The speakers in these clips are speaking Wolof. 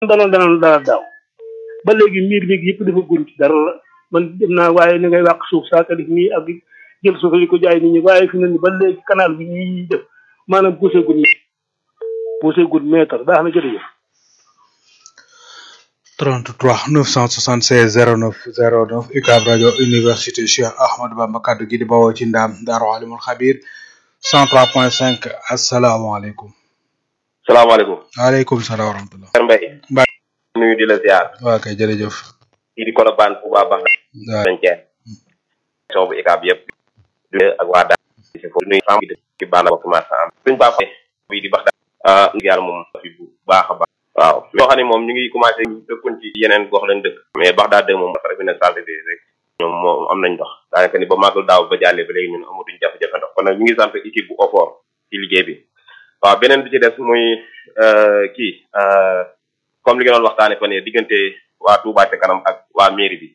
danoon danoon dana daaw ba léegi miir bi yëpp dafa gun ci dara la man dem naa waaye ni ngay wàq suuf saa ka def nii ak jël suuf di ko jaay nit ñi waaye fi ne ni ba léegi canal bi ñuy def maanaam poussé gun poussé gun mètre baax na jërëjëf 33 976 09 09 UCAB rajo université Cheikh Ahmadou Bamba kaddu gi di bawoo ci ndaam Daaru Alimul Xabir 103.5 asalaamaaleykum. salaamaaleykum. waaleykum salaam wa rahmatulah. Kër Mbaye. Mbaye. nuyu di la ziar. waa kay jërëjëf. kii di Colobane bu baax baax. waaw dañ cee. émission bu ICAB yëpp. du ak waa daal. di foofu nuyu femme bi dëkk ci bànn bokk marsa am. suñ baax bi di bax daal. ah yàlla moom fi bu baax a baax. waaw ñoo xam ne moom ñu ngi commencé dëkkuñ ci yeneen gox lañ dëkk. mais bax daal de moom rek bi ne santé de rek. ñoom moom am nañ ndox. daanaka ni ba màggal daaw ba jàllee ba léegi ñun amatuñ jafe-jafe ndox kon nag ñu ngi sant équipe bu OFOR ci liggéey bi. waaw beneen bi ci des muy kii comme li nga doon waxtaane fan yii diggante waa Touba ca kanam ak waa mairie bi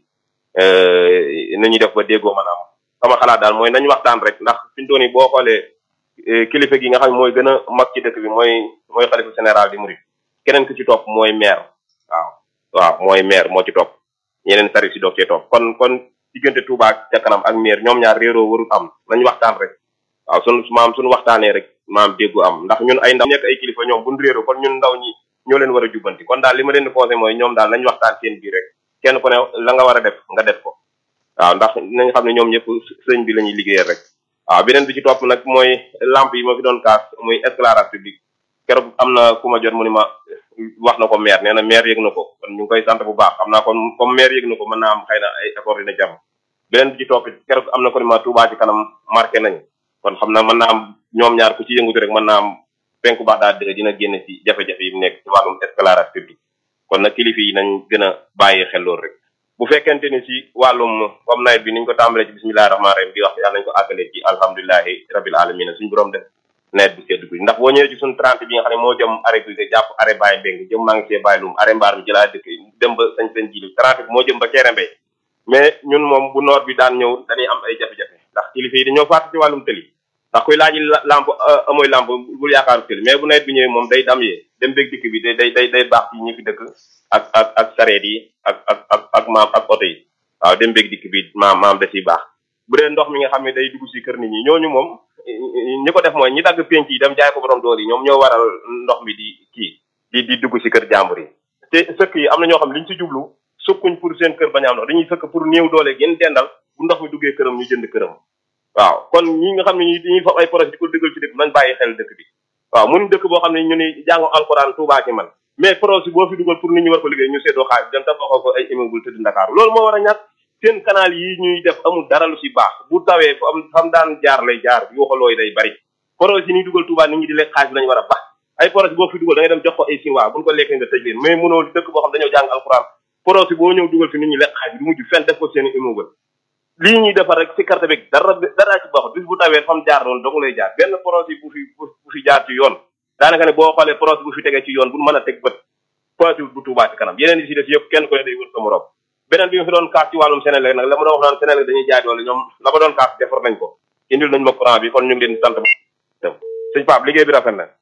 nañuy def ba déggoo maanaam sama xalaat daal mooy nañu waxtaan rek ndax fi ñu doon nii boo xoolee kilifa gi nga xam ne mooy gën a mag ci dëkk bi mooy mooy xalifa général di murid keneen ku ci topp mooy maire waaw waaw mooy maire moo ci topp ñeneen service yi doog cee topp kon kon diggante Touba ca kanam ak maire ñoom ñaar réeroo warul am nañu waxtaan rek waaw sunu maam suñu waxtaanee rek maam déggu am ndax ñun ay ndaw nekk ay kilifa ñoom buñ réeroo kon ñun ndaw ñi ñoo leen war a jubbanti kon daal li ma leen di conseillé mooy ñoom daal nañ waxtaan seen biir rek kenn ku ne la nga war a def nga def ko waaw ndax nañ xam ne ñoom ñëpp sëñ bi la ñuy liggéeyal rek waaw beneen bi ci topp nag mooy lamp yi ma fi doon kaas muy éclairage public keroog am na ku ma jot mu ni ma wax na ko maire nee na maire yëg na ko kon ñu ngi koy sant bu baax xam naa kon comme maire yëg na ko mën naa am xëy na ay effort dina jàmm beneen bi ci topp keroog am na ko ni ma Touba ci kanam marqué nañu kon xam na mën naa am ñoom ñaar ku ci yëngutu rek mën naa am penku baax daal dëgg dina génn ci jafe-jafe yi mu nekk ci wàllum éclairage public kon nag kilifa yi nañ gën a bàyyi xel loolu rek bu fekkente ni ci wàllum comme nawet bi niñ ko tàmbalee ci bismillahi rahmaani rahim di wax yàlla nañ ko àggalee ci alhamdulilahi rabil alamin suñu borom def nawet bi sedd bi ndax boo ñëwee ci suñu 30 bi nga xam ne moo jëm arrêt bi jàpp arrêt bàyyi mbéng jëm maa ngi see bàyyi lum arrêt mbaar mi jëlaa dëkk dem ba sañ sañ jili 30 bi moo jëm ba Kéré Mbay mais ñun moom bu noor bi daan ñëw dañuy am ay jafe-jafe ndax kilifa yi dañoo fàtte ci wàllum tëli ndax kuy laaji lamp amoy lamp bul yaakaaru tëli mais bu nawet bi ñëwee moom day dam yee dem béeg dikk bi day day day day baax ci ñi fi dëkk ak ak ak sareet yi ak ak ak ak maam ak oto yi waaw dem béeg dikk bi maam maam da ciy baax bu dee ndox mi nga xam ne day dugg si kër nit ñi ñooñu moom ñi ko def mooy ñi dagg penc yi dem jaay ko borom dool yi ñoom ñoo waral ndox mi di kii di di dugg si kër jàmbur yi te sëkk yi am na ñoo xam ne liñ si jublu sukkuñ pour seen kër bañ a am ndox dañuy sëkk pour néew doole gën dendal bu ndox mi duggee këram ñu jënd këram waaw kon ñi nga xam ne ñi dañuy fab ay projet di ko dëggal ci dëkk nañ bàyyi xel dëkk bi waaw mun dëkk boo xam ne ñu ni jàngu alxuraan Tuubaa ci man mais projet boo fi dugal pour nit ñi war ko liggéey ñu seddoo xaalis dem tabaxoo ko ay immeuble tëdd Ndakaaru loolu moo war a ñàkk seen canal yi ñuy def amul dara lu si baax bu tawee fa am fam daan jaar lay jaar yuuxaloo yi day bari projet yi ñuy dugal Tuubaa nit ñi di lekk xaalis bi lañu war a baax ay projet boo fi dugal da ngay dem jox ko ay sinwaa buñ ko lekkee nga tëj leen mais mënoo dëkk boo xam dañoo jàng alxuraan projet boo ñëw dugal fi nit ñi lekk xaalis bi du mujj fenn def ko seen immeuble lii ñuy defar rek si carte bi dara dara ci baaxut bis bu tawee fam jaar doon dong lay jaar benn projet bu fi bu fi jaar ci yoon daanaka ne boo xoolee projet bu fi tegee ci yoon bu mën a teg bët projet bu Tuubaa ci kanam yeneen yi si def yëpp kenn ko ne day wër sa morom beneen bi ma fi doon kaas ci wàllum Sénégal nag la ma doon wax naan Sénégal dañuy jaay doole ñoom la ma doon kaas defar nañ ko indil nañ ma courant bi kon ñu ngi leen di sant dem sëñ Pape liggéey bi rafet na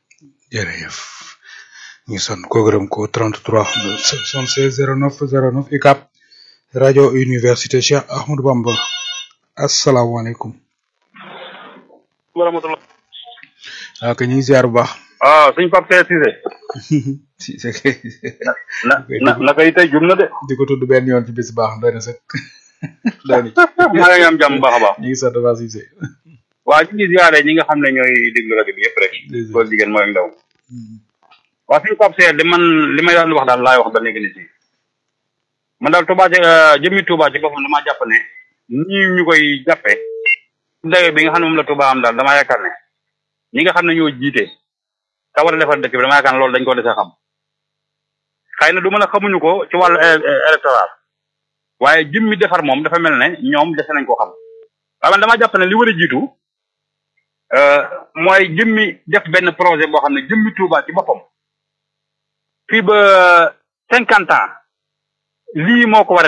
jërëjëf ñu son ko gërëm ko 33 76 09 09 UCAB rajo université Cheikh Ahmadou Bamba asalaamaaleykum. wa rahmatulah. waaw kay ñu ngi ziar bu baax. waaw sëñ Pape Cissé. Cissé kay. na na naka yi tey jum na de. di ko tudd benn yoon ci bis baax doy na sax doy na. maa ngi am jàmm baax a baax. ñu ngi sant waa Cissé. waa ñu ngi ziare ñi nga xam ne ñooy déglu rajo bi yëpp rek. góor jigéen mooy ndaw. waa sëñ Pape Cissé li man li may daan wax daal laay wax ba léegi ni si. man daal Touba ci jëmmi Touba ci boppam damaa jàpp ne ñii ñu koy jàppee dayo bi nga xam ne moom la Touba am daal damaa yaakaar ne ñi nga xam ne ñoo jiite ka war a defar dëkk bi damaa yaakaar ne loolu dañ ko dese xam xëy na du mën a xamuñu ko ci wàllu électoral waaye jëmmi defar moom dafa mel ne ñoom dese nañ ko xam waaye man damaa jàpp ne li war a jiitu mooy jëmmi def benn projet boo xam ne jëmmi Touba ci boppam fii ba cinquante ans lii moo ko war a